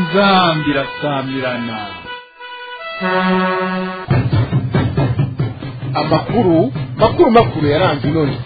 inzambi irasamirana amakuru makuru makuru yaranze none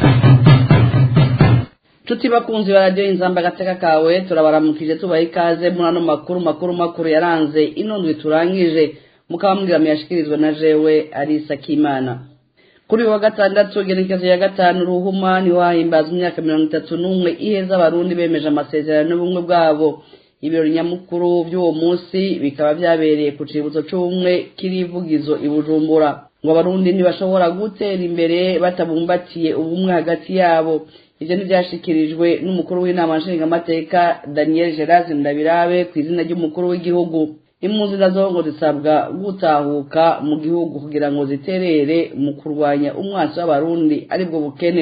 Tuti bakunzi ba radio inzamba gateka kawe turabaramukije tubaha ikaze muri ano makuru makuru makuru yaranze inondwe turangije mukaba mbwira yashikirizwa na jewe Alisa Kimana kuri wa gatandatu gerekezo ya gatanu ruhuma ni wahimbazwa imyaka mirongo itatu n'umwe iheza abarundi bemeje amasezerano y'ubumwe bwabo ibirori nyamukuru by'uwo munsi bikaba byabereye ku cibutso c'ubumwe kirivugizo i Bujumbura ngo abarundi ntibashobora gutera imbere batabumbatiye ubumwe hagati yabo ivyo ntivyashikirijwe n'umukuru w'inama nshingamateka daniel gerard ndabirabe ku izina ry'umukuru w'igihugu impunzi nazo ngo zisabwa gutahuka mu gihugu kugira ngo ziterere mu kurwanya umwansi w'abarundi aribwo bukene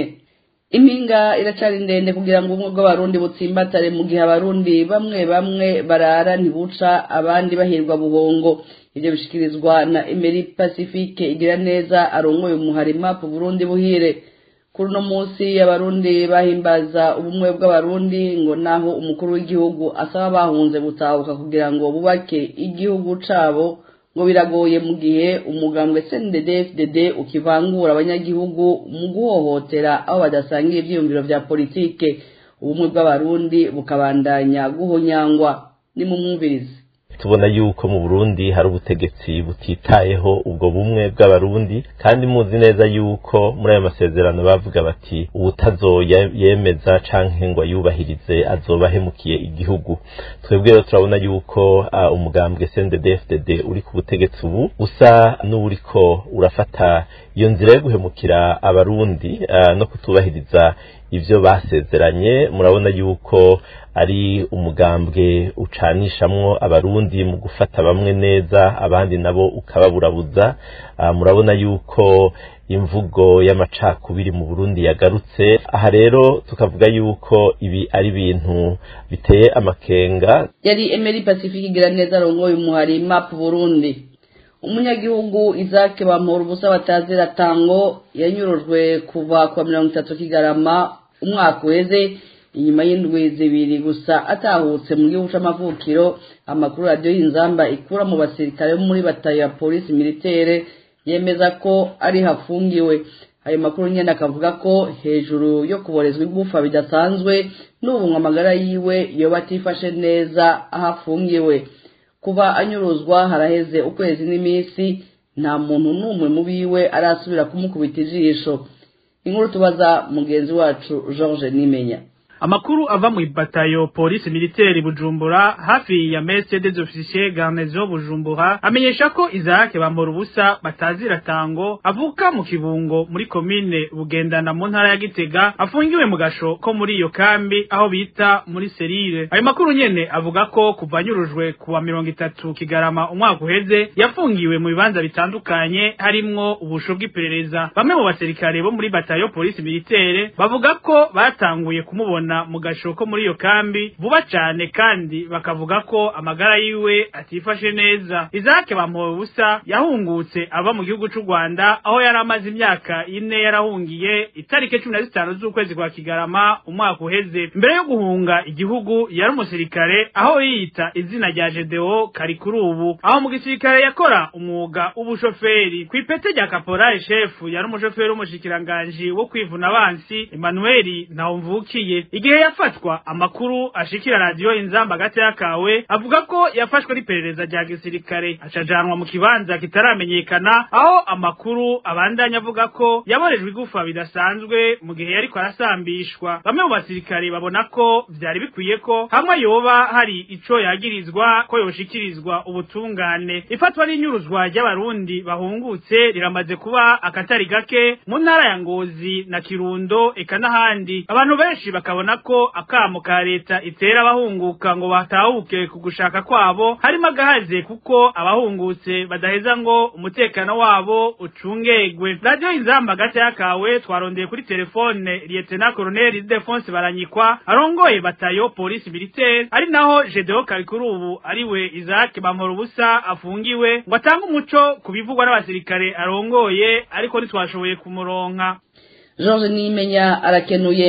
impinga iracari ndende kugira ngo ubumwe bw'abarundi butsimbatare mu gihe abarundi bamwe bamwe barara ntibuca abandi bahirwa buhongo ivyo bishikirizwa na emeri pacifique igira neza arongoye umuharima ku burundi buhire kuri uno munsi abarundi bahimbaza ubumwe bw'abarundi ngo naho umukuru w'igihugu asaba bahunze gutahuka kugira ngo bubake igihugu cabo ngo biragoye mu gihe umugambwe CNDD-FDD ukivangura abanyagihugu mu guhohotera aho badasangiye ivyiyumviro vya politike ubumwe bw'abarundi bukabandanya guhonyangwa nimumwumvirize tubona yuko mu Burundi hari ubutegetsi butitayeho ubwo bumwe bw'abarundi kandi muzi neza yuko muri ayo masezerano bavuga bati ubutazoya yemeza canke ngo ayubahirize azoba ahemukiye igihugu twebwe rero turabona yuko uh, umugambwe CNDD-FDD uri ku butegetsi ubu usa n'uriko urafata iyo nzira yo guhemukira abarundi uh, no kutubahiriza ivyo basezeranye murabona yuko ari umugambwe ucanishamwo abarundi mu gufata bamwe neza abandi nabo ukababurabuza uh, murabona yuko imvugo y'amacakubiri mu Burundi yagarutse aha rero tukavuga yuko ibi ari ibintu biteye amakenga yari Emery Pacifique igira neza arongoye umuhari map Burundi umunyagihugu Isaac Bampora ubusa batazira tango yanyurujwe kuva kwa mirongo itatu kigarama umwaka uheze inyuma y'indwi zibiri gusa atahutse mu gihugu c'amavukiro amakuru radiyo y'inzamba ikura mu basirikare bo muri batayo ya polisi militaire yemeza ko ari hafungiwe ayo makuru nyene akavuga ko hejuru yo kuborezwa igufa bidasanzwe n'ubu amagara yiwe yoba atifashe neza aho afungiwe kuba anyuruzwa haraheze ukwezi n'iminsi nta muntu n'umwe mu biwe arasubira kumukubita ijisho inkuru tubaza mugenzi wacu George Nimenya amakuru ava mu ibatayo polisi militaire bujumbura hafi ya messe des officiers garnison bujumbura amenyesha ko Isaac bambora ubusa batazira tango avuka mu kibungo muri komine bugendana mu ntara ya Gitega afungiwe mu gasho ko muri iyo kambi aho bita muri serire ayo makuru nyene avuga ko kuva nyurujwe kuwa mirongo itatu kigarama umwaka uheze yafungiwe mu bibanza bitandukanye harimwo ubusho bw'iperereza bamwe mu basirikare bo muri batayo polisi militaire bavuga ko batanguye kumubona mu gasho ko muri iyo kambi vuba cyane kandi bakavuga ko amagara yiwe atifashe neza Isaac bamuwe ubusa yahungutse ava mu gihugu cy'u Rwanda aho yari amaze imyaka ine yarahungiye itariki cumi na zitanu z'ukwezi kwa Kigarama umwaka uheze mbere yo guhunga igihugu yari umusirikare aho yiyita izina rya Gedeo kari kuri ubu aho mu gisirikare yakora umwuga w'ubushoferi ku ipete rya caporal chef yari umushoferi w'umushikiranganji wo kwivuna abansi Emmanuel Ntawumvukiye igihe yafatwa amakuru ashikira radio inzamba hagati yakawe avuga ko yafashwe n'iperereza rya gisirikare acajanwa mu kibanza kitaramenyekana aho amakuru abandanya avuga ko yaborejwe igufa bidasanzwe mu gihe yariko arasambishwa bamwe mu basirikare babona ko vyari bikwiye ko hamwe yoba hari ico yagirizwa ko yoshikirizwa ubutungane ifatwa n'inyuruzwa ry'abarundi bahungutse riramaze kuba akatari gake mu ntara ya Ngozi na Kirundo eka n'ahandi abantu benshi bakabona ko akamo ka leta itera abahunguka ngo batahuke ku gushaka kwabo harimo agahaze kuko abahungutse badaheza ngo umutekano wabo ucungegwe radio inzamba hagati yakawe twarondeye kuri telefone lieutenant colonel Defonse Baranyikwa arongoye batayo polisi militaire ari naho Gedeo Karikuru ubu ariwe Isaac Bampora ubusa afungiwe ngo atange umuco ku bivugwa n'abasirikare arongoye ariko ntitwashoboye kumuronka George Nimenya arakenuye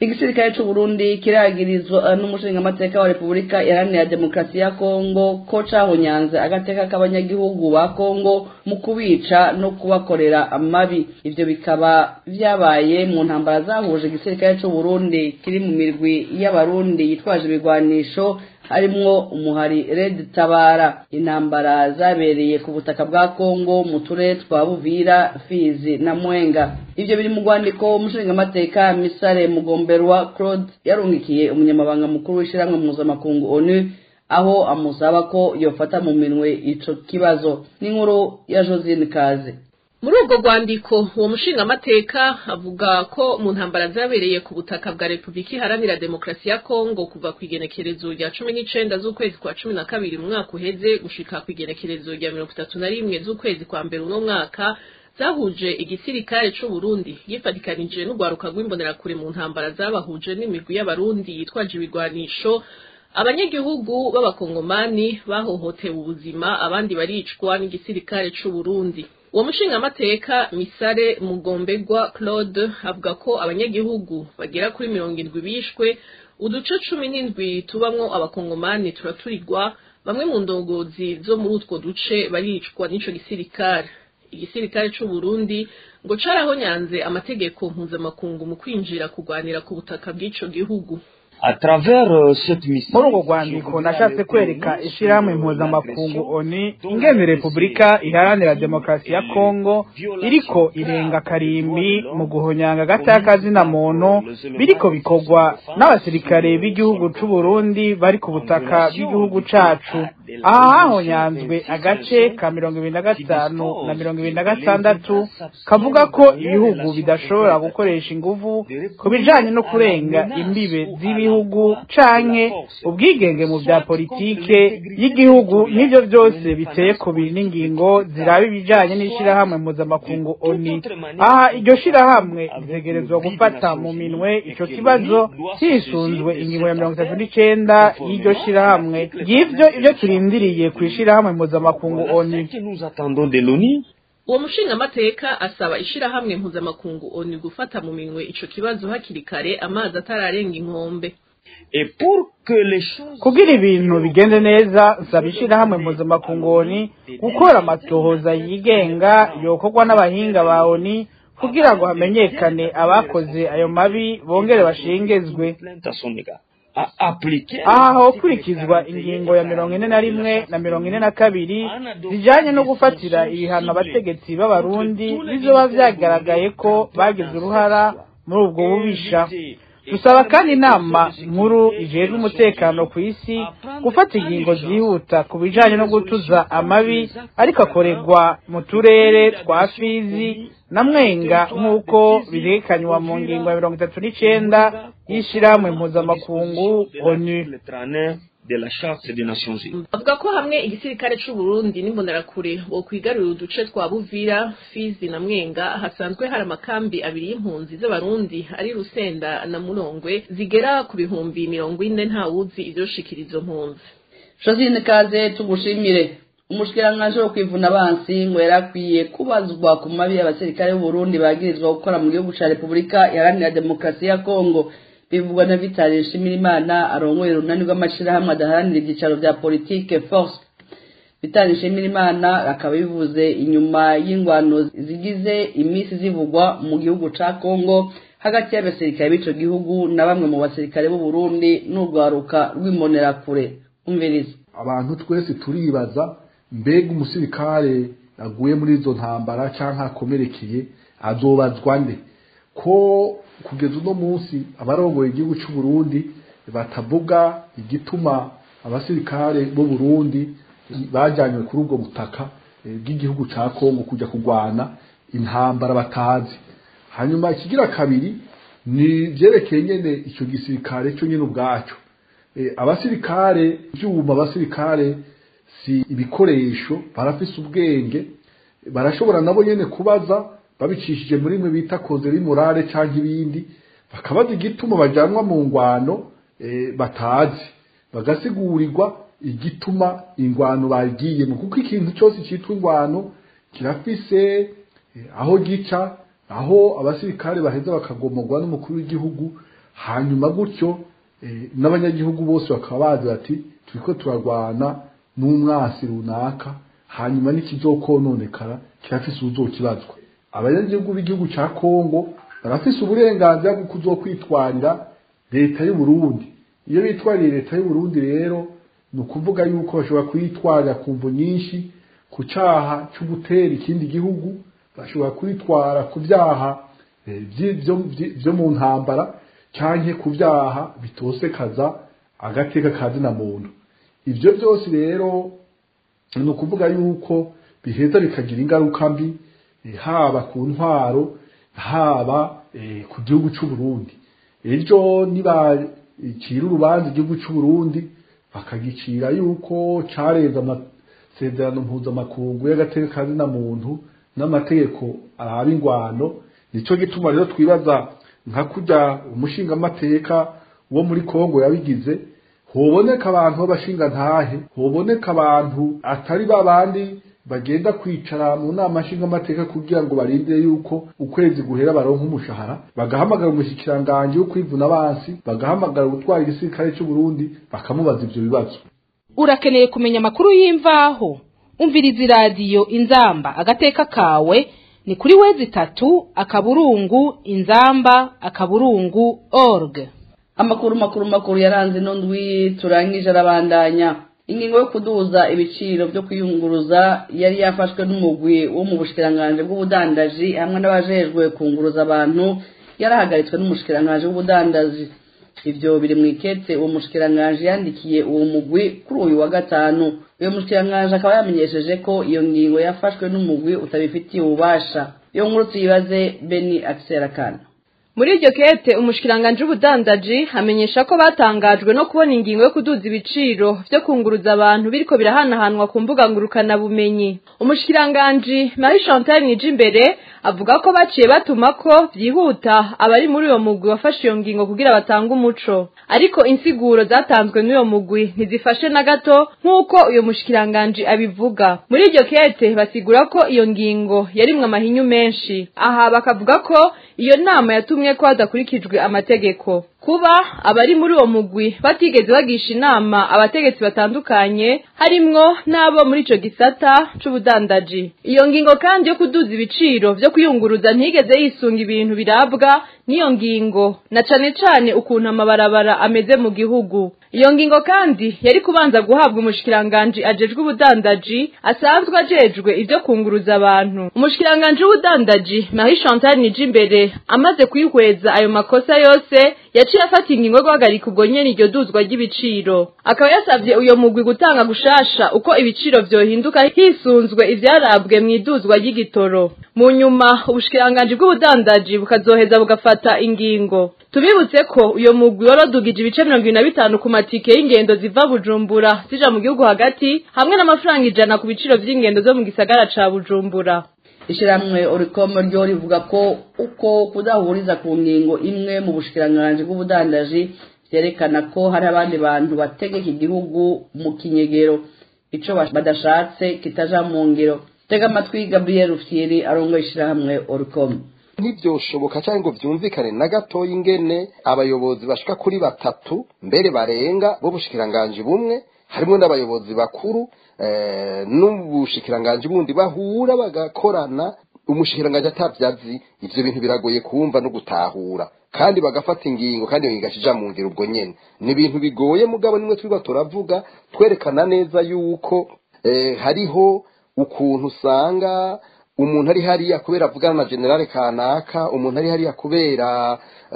igisirikare c'u Burundi kiragirizwa n'umushingamateka wa Repubulika Iharanira Demokarasi ya Kongo ko cahonyanze agateka k'abanyagihugu ba Kongo mu kubica no kubakorera amabi ivyo bikaba vyabaye mu ntambara zahuje igisirikare c'u Burundi kiri mu mirwi y'abarundi yitwaje ibigwanisho harimwo umuhari Red Tabara intambara zabereye ku butaka bwa Kongo mu turere twa Buvira Fizi na Mwenga ivyo biri mu rwandiko umushingamateka Misare Mugomberwa Claude yarungikiye umunyamabanga mukuru w'ishiramwe mpuzamakungu ONU aho amusaba ko yofata mu minwe ico kibazo n'inkuru ya Josine Kaze muri ubwo rwandiko uwo mushingamateka avuga ko mu ntambara zabereye ku butaka bwa repubulika iharanira demokarasi ya kongo kuva ku igenekerezo rya cumi n'icenda z'ukwezi kwa cumi na kabiri mu mwaka uheze gushika ku igenekerezo rya mirongo itatu na rimwe z'ukwezi kwa mbere uno mwaka zahuje igisirikare c'u Burundi yifatikanije n'urwaruka rw'imbonerakure mu ntambara zabahuje n'imigwi y'abarundi yitwaje ibigwanisho abanyagihugu b'abakongomani bahohotewe ubuzima abandi baricwa n'igisirikare c'u Burundi uwo mushingamateka misare mugombegwa claude avuga ko abanyagihugu bagera kuri mirongo indwi bishwe uduce cumi n'indwi tubamwo abakongomani turaturirwa bamwe mu ndongozi zo muri utwo duce baricwa n'ico gisirikare igisirikare c'u Burundi ngo carahonyanze amategeko mpuzamakungu mu kwinjira kurwanira ku butaka bw'ico gihugu muri urwo rwandiko nashatse kwereka ishyirahamwe mpuzamakungu oni ingene repubulika iharanira demokarasi ya kongo iriko irenga karimbi mu guhonyanga agataka muntu biriko bikorwa n'abasirikare b'igihugu c'u Burundi bari ku butaka bw'igihugu cacu aha hahonyanzwe agace ka mirongo ibiri na gatanu na mirongo ibiri na gatandatu kavuga ko ibihugu bidashobora gukoresha inguvu ku bijanye no kurenga imbibe z'ibihugu canke ubwigenge mu vya politike y'igihugu n'ivyo vyose biteye ku biri n'ingingo ziraba ibijanye n'ishirahamwe mpuzamakungu oni aha iryo shirahamwe ritegerezwa gufata mu minwe ico kibazo hisunzwe ingingo ya mirongo itatu n'icenda y'iryo shirahamwe ngivyo ivyo turindiriye kw'ishirahamwe mpuzamakungu oni uwo mushingamateka asaba ishirahamwe mpuzamakungu oni gufata mu minwe ico kibazo hakiri kare amazi atararenga inkombe kugira ibintu bigende neza nsaba ishirahamwe mpuzamakungu oni gukora amatohoza yigenga yokorwa n'abahinga ba oni kugira ngo hamenyekane abakoze ayo mabi bongere bashengezwe aha hokurikizwa ingingo ya mirongo ine na rimwe na mirongo ine na kabiri zijanye no gufatira ibihano abategetsi b'abarundi bizoba vyagaragaye ko bagize uruhara muri ubwo bubisha dusaba kandi inama nkuru ijejwe umutekano ku isi gufata ingingo zihuta ku bijanye no gutuza amabi ariko akorerwa mu turere twa fizi na mwenga nk'uko birekanywa mu ngingo ya mirongo itatu n'icenda y'ishirahamwe mpuzamakungu onu de la charte des nations unies avuga ko hamwe igisirikare c'u Burundi n'imbonerakure bo kwigarurira uduce twa Buvira Fizi na Mwenga hasanzwe hari amakambi abiri y'impunzi z'abarundi ari Rusenda na Murongwe zigera ku bihumbi mirongo ine nta wuzi ivyoshikira izo mpunzi Josine Kaze tugushimire umushikiranganji wo kwivuna abansi ngo yarakwiye kubazwa ku mabi y'abasirikare b'u Burundi bagirizwa gukora mu gihugu ca Repubulika Iharanira Demokarasi ya Kongo bivugwa na Vital Nshimirimana arongoye urunani rw'amashirahamwe adaharanira ibyicaro vya politike force Vital Nshimirimana akaba bivuze inyuma y'ingwano zigize imisi zivugwa mu gihugu ca Kongo hagati y'abasirikare b'ico gihugu na bamwe mu basirikare b'u Burundi n'urwaruka rw'imbonerakure umviriza abantu twese turibaza mbega umusirikare aguye muri izo ntambara canke akomerekeye azobazwa nde ko kugeza uno munsi abarongoye igihugu cy'u Burundi batavuga igituma abasirikare b'u Burundi bajyanywe kuri ubwo butaka bw'igihugu cya Kongo kujya kurwana intambara batazi hanyuma ikigira kabiri ni byerekeye nyene icyo gisirikare cyo nyine ubwacyo abasirikare ibyuma abasirikare si ibikoresho barafise ubwenge barashobora nabo nyene kubaza babicishije muri mwe bita kozeri morale cyangwa ibindi bakabaza igituma bajanwa mu ngwano batazi bagasigurirwa igituma ingwano bagiyemo kuko ikintu cyose cyitwa ingwano kirafise aho gica aho abasirikare baheza bakagomorwa n'umukuru w'igihugu hanyuma gutyo n'abanyagihugu bose bakaba bazi bati turiko turarwana n'umwasi runaka hanyuma n'ikizokononekara kirafise uzokibazwa abanyagihugu b'igihugu ca kongo barafise uburenganzira bwo kuzokwitwarira leta y'u Burundi iyo bitwariye leta y'u Burundi rero ni ukuvuga yuko bashobora kwitwarira ku mvu nyinshi ku cyaha cyo gutera ikindi gihugu bashobora kwitwara ku byaha byo mu ntambara cyangwa ku byaha bitosekaza agateka ka zina muntu ibyo byose rero ni ukuvuga yuko biheza bikagira ingaruka mbi haba ku ntwaro haba ku gihugu cy'u Burundi ejo nibacira urubanza igihugu cy'u Burundi bakagicira yuko cyarenze amasezerano mpuzamakungu y'agateka ka zina muntu n'amategeko araba ingwano nicyo gituma rero twibaza nka kujya umushingamateka wo muri kongo yabigize hoboneka abantu b'abashinga ntahe hoboneka abantu atari ba bandi bagenda kwicara mu nama nshingamateka kugira ngo barindire yuko ukwezi guhera baronka umushahara bagahamagara umushyikiranganje wo kwivuna abansi bagahamagara gutwara igisirikare cy'u Burundi bakamubaza ivyo bibazo urakeneye kumenya amakuru y'imvaho umviriza iradiyo inzamba agateka kawe ni kuri wezi itatu akaburungu inzamba akaburungu org amakuru makuru makuru yaranze ino ndwi turangije arabandanya ingingo yo kuduza ibiciro byo kwiyunguruza yari yafashwe n'umugwi wo mu bushikiranganje bw'ubudandaji hamwe n'abajejwe kunguruza abantu yarahagaritswe n'umushikiranganje w'ubudandaji ivyo biri mu ikete uwo mushikiranganje yandikiye uwo mugwi kuri uyu wa gatanu uyo mushikiranganje akaba yamenyesheje ko iyo ngingo yafashwe n'umugwi utabifitiye ububasha iyo nkuru tuyibaze beni akiserakana muri iryo kete umushikiranganje w'ubudandaji amenyesha ko batangajwe no kubona ingingo yo kuduza ibiciro vyo kunguruza abantu biriko birahanahanwa ku mbuga ngurukana bumenyi umushikiranganje Marie Chantal Nijimbere avuga ko baciye batuma ko vyihuta abari muri uyo mugwi wafashe iyo ngingo kugira batange umuco ariko insiguro zatanzwe n'uyo mugwi ntizifashe na gato nk'uko uyo mushikiranganje abivuga muri iryo kete basigura ko iyo ngingo yarimwe amahinyu menshi aha bakavuga ko iyo nama yatumye ko hadakurikijwe amategeko kuba abari muri uwo mugwi batigeze bagisha inama abategetsi batandukanye harimwo n'abo muri ico gisata c'ubudandaji iyo ngingo kandi yo kuduza ibiciro vyo kwiyunguruza ntigeze yisunga ibintu birabwa n'iyo ngingo na cane cane ukuntu amabarabara ameze mu gihugu iyo ngingo kandi yari kubanza guhabwa umushikiranganje ajejwe ubudandaji asanzwe ajejwe ivyo kunguruza abantu umushikiranganje w'ubudandaji Marie Chantal Nijimbere amaze kwihweza ayo makosa yose yaciye afata ingingo yo guhagarika ubwo nyene iryo duzwa ry'ibiciro akaba yasavye uyo mugwi gutanga gushasha uko ibiciro vyohinduka hisunzwe ivyarabwe mw'iduzwa ry'igitoro mu nyuma ubushikiranganje bw'ubudandaji bukazoheza bugafata ingingo tubibutse ko uyo mugwi warodugije ibice mirongo ibiri na bitanu ku matike y'ingendo ziva bujumbura zija mu gihugu hagati hamwe n'amafaranga ijana ku biciro vy'ingendo zo mu gisagara ca bujumbura ishyirahamwe orikomo ryo rivuga ko uko kudahuriza ku ngingo imwe mu bushikiranganje bw'ubudandaji vyerekana ko hari abandi bantu bategeka igihugu mu kinyegero ico badashatse kitaja mu ngiro tega amatwi gabriel rufyiri arongoye ishyirahamwe orikomo ntibyoshoboka cyangwa ngo byumvikane na gatoya ingene abayobozi bashika kuri batatu mbere barenga b'ubushikiranganje bumwe harimo n'abayobozi bakuru n'ubushikiranganji bundi bahura bagakorana umushikiranganji atabyazi ivyo bintu biragoye kumva no gutahura kandi bagafata ingingo kandi iyo ngingo akija mu ngiro ubwo nyene ni ibintu bigoye mugabo nimwe twiba turavuga twerekana neza yuko hariho ukuntu usanga umuntu ari hariya kubera avugana na generale kanaka umuntu ari hariya kubera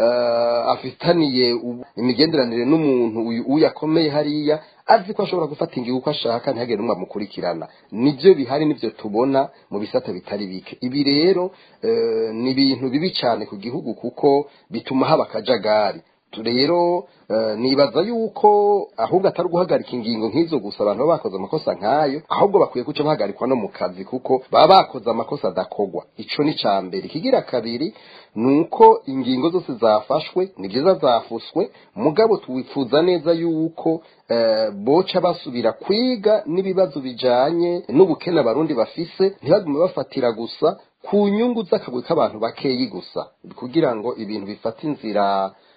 afitaniye imigenderanire n'umuntu uyu akomeye hariya azi ko ashobora gufata ingingo uko ashaka ntihagire n'umwe amukurikirana nibyo bihari nibyo tubona mu bisata bitari bike ibi rero ni ibintu bibi cyane ku gihugu kuko bituma haba akajagari rero nibaza yuko ahubwo atari guhagarika ingingo nk'izo gusa abantu baba bakoze amakosa nk'ayo ahubwo bakwiye guca bahagarikwa no mu kazi kuko baba bakoze amakosa adakogwa ico ni ca mbere ikigira kabiri ni uko ingingo zose zafashwe ni byiza zafuswe mugabo twifuza neza yuko boca basubira kwiga n'ibibazo bijanye n'ubukene abarundi bafise ntibagume bafatira gusa ku nyungu z'akagwi k'abantu bakeyi gusa kugira ngo ibintu bifate inzira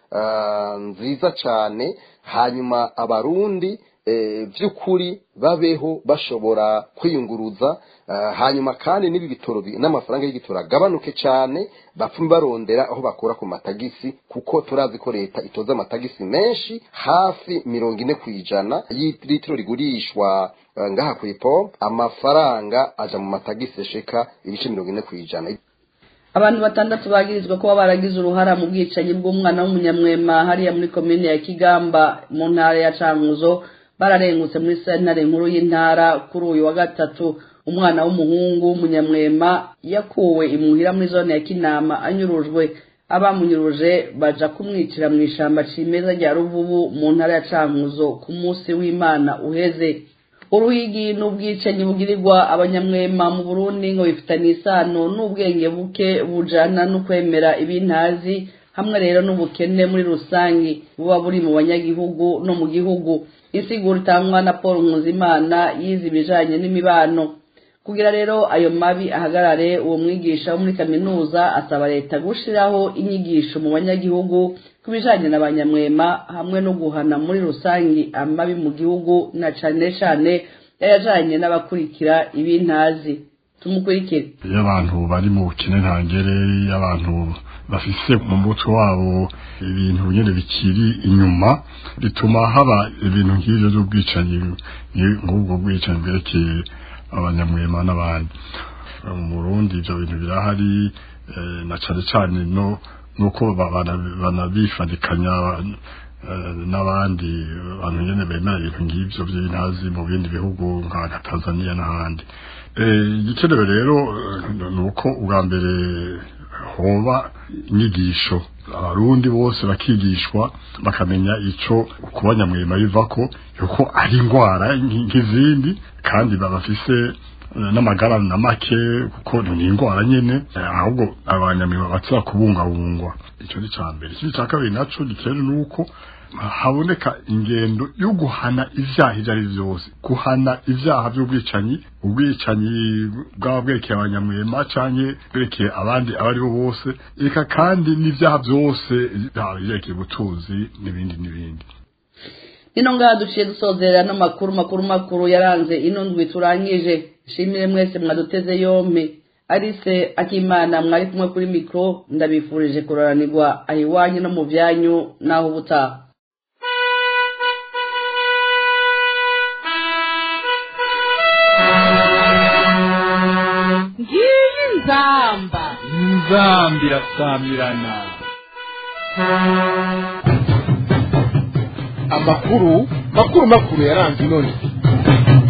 ah, nziza cyane hanyuma abarundi eh, by'ukuri babeho bashobora kwiyunguruza ah, hanyuma kandi n'ibi bitoro bi- n'amafaranga y'igitoro agabanuke cyane bapfume barondera aho bakura ku matagisi kuko turazi ko leta itoza amatagisi menshi hafi mirongo ine ku ijana y'ilitiro rigurishwa ah, ngaha ku ipompo amafaranga aja mu matagisi sheka ibice mirongo ine ku ijana abantu batandatu bagirizwa kuba baragize uruhara mu bwicanyi bw'umwana w'umunyamwema hariya muri komine ya kigamba mu ntara ya cankuzo bararengutse muri sentare nkuru y'intara kuri uyu wa gatatu umwana w'umuhungu w'umunyamwema yakuwe imuhira muri zone ya kinama anyurujwe abamunyuruje baja kumwicira mu ishamba cimeza rya ruvubu mu ntara ya cankuzo ku munsi w'imana uheze uruhigi n'ubwicanyi bugirirwa abanyamwema mu burundi ngo bifitanye isano n'ubwenge buke bujana no kwemera ibintazi hamwe rero n'ubukene muri rusange buba buri mu banyagihugu no mu gihugu insiguro itangwa na paul nkuzimana yize ibijanye n'imibano kugira rero ayo mabi ahagarare uwo mwigisha wo muri kaminuza asaba leta gushiraho inyigisho mu banyagihugu ku bijanye na banyamwema hamwe no guhana muri rusangi amabi mu gihugu na cane cane yayajanye n'abakurikira ibintazi tumukurikire iyo abantu bari mu bukene ntangere iyo abantu bafise mu mutwe wabo ibintu nyine bikiri inyuma bituma haba ibintu nk'ibyo by'ubwicanyi nk'ubwo bwicanyi bwerekeye abanyamwema n'abandi mu Burundi ibyo bintu birahari eh, na cane cane no nuko ba- bana- banabifadikanya eh, n'abandi bantu nyene bemera ibintu nk'ivyo by'intazi mu bindi bihugu nka nka Tanzania n'ahandi Eh, igikenewe rero eh, ni uko ubwa mbere hoba inyigisho abarundi bose bakigishwa bakamenya ico kuba nyamwema bivako yuko ari indwara nk- nk'izindi kandi babafise eh, n'amagara na make kuko ni indwara nyene eh, ahubwo abanyamwema batsira kubungabungwa ico ni ca mbere ikindi ca kabiri naco gikenewe ni uko haboneka ingendo yo guhana ivyaha ivyo ari vyose guhana ivyaha vy'ubwicanyi ubwicanyi bwaba bwerekeye abanyamwema canke bwerekeye abandi abo ari bo bose eka kandi n'ivyaha vyose byaba vyerekeye ubutunzi n'ibindi n'ibindi ino ngaha duciye dusozera n'amakuru makuru makuru yaranze ino ndwi turangije nshimire mwese mwaduteze yompi arise akimana mwari kumwe kuri mikoro ndabifurije kuroranirwa aho iwanyu no mu byanyu n'aho ubutaha ngiyi nzamba nzambi irasamirana amakuru makuru makuru yaranze inoni